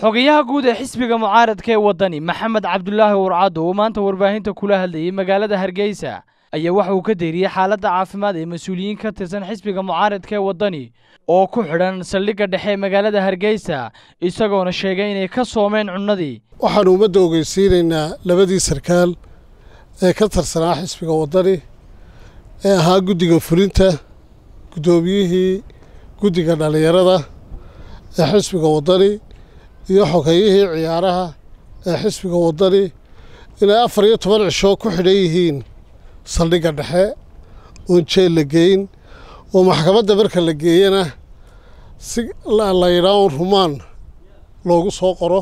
xogayaha guud ee xisbiga mucaaradka ee waddani maxamed cabdulaahi warcaddo oo maanta warbaahinta kula hadlayay magaalada hargeysa ayaa waxa uu ka deeriyey xaaladda caafimaad ee mas-uuliyiin ka tirsan xisbiga mucaaradka ee waddani oo ku xidhan saldhigga dhexe ee magaalada hargeysa isagoona sheegay inay ka soomeen cunnadii waxaanu ummadda ogeysiinaynaa labadii sarkaal ee ka tirsanaa xisbiga waddani ee ahaa guddiga fulinta guddoomiyihii guddiga dhallinyarada ee xisbiga waddani iyo xogayihii ciyaaraha ee xisbiga waddani inay afar iyo toban cisho ku xidhan yihiin saldhigga dhexe oon jeel la geyn oo maxkamadda marka la geeyana si la yidhaa un rumaan loogu soo qoro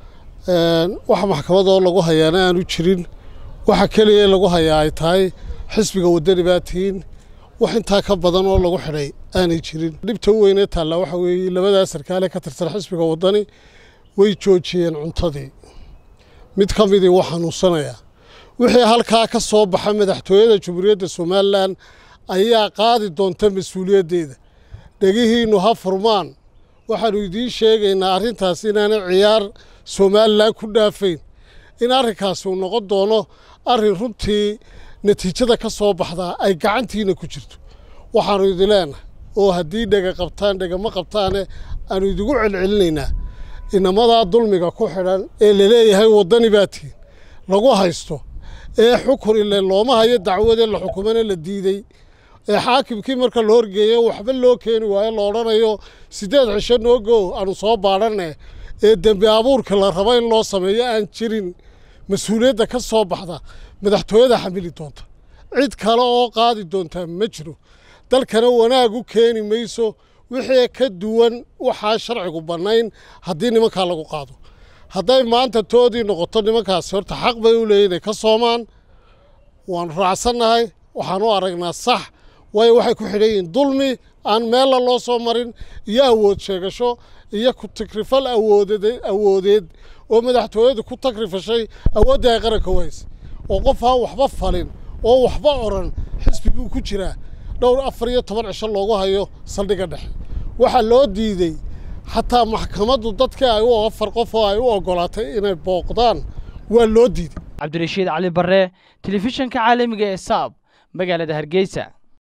waxa maxkamadoo lagu hayaana aanu jirin waxa keliya lagu hayaa ay tahay xisbiga waddani baa tihiin wax intaa ka badan oo lagu xidhay aanay jirin dhibta u weynee taallaa waxa weeye labadaa sarkaale ka tirsan xisbiga waddani way joojiyeen cuntadii mid ka midii wuu xanuunsanayaa wixii halkaa ka soo baxa madaxtooyada jamhuuriyadda somalilan ayaa qaadi doonta mas-uuliyaddeeda dhegihiinnu ha furmaan waxaannu idiin sheegaynaa arrintaas inaanay ciyaar somalilan ku dhaafayn in arrinkaasi uu noqon doono arrin runtii natiijada ka soo baxdaa ay gacantiina ku jirto waxaannu idin leenahay oo haddii dhega qabtaan dhegama qabtaane aannu idigu celcelinaynaa inamadaa dulmiga ku xidhan ee laleeyahay waddani baa tihin lagu haysto ee xukun ile looma hayo dacwadee la xukumana la diidey ee xaakimkii marka la horgeeyo waxba loo keeni waayo la odhanayo siddeed cisho noogo aanu soo baadhanne ee dembi abuurka la rabo in loo sameeyo aan jirin mas-uuliyadda ka soo baxda madaxtooyada xamili doonta cid kale oo qaadi doontaa ma jiro dalkana wanaag u keeni mayso wixii ka duwan waxaa sharcigu bannayn haddii nimankaa lagu qaado hadday maanta toodii noqoto nimankaasi horta xaq bay u leeyihin inay ka soomaan waanu raacsannahay waxaan u aragnaa sax waayo waxay ku xidhan yihiin dulmi aan meella loo soo marin iyo awood sheegasho iyo ku takrifal awooded awoodeed oo madaxtooyadu ku takrifashay awooddii ay qaranka u haysay oo qof aan waxba falin oo waxba odran xisbi buu ku jiraa dhowr afar iyo toban cisho loogu hayo saldhigga dhexe waxaa loo diidey xataa maxkamaddu dadkii ay u afar qof oo ay u oggolaatay inay booqdaan waa loo diiday cabdirashiid cali barre telefishanka caalamiga ee saab magaalada hargeysa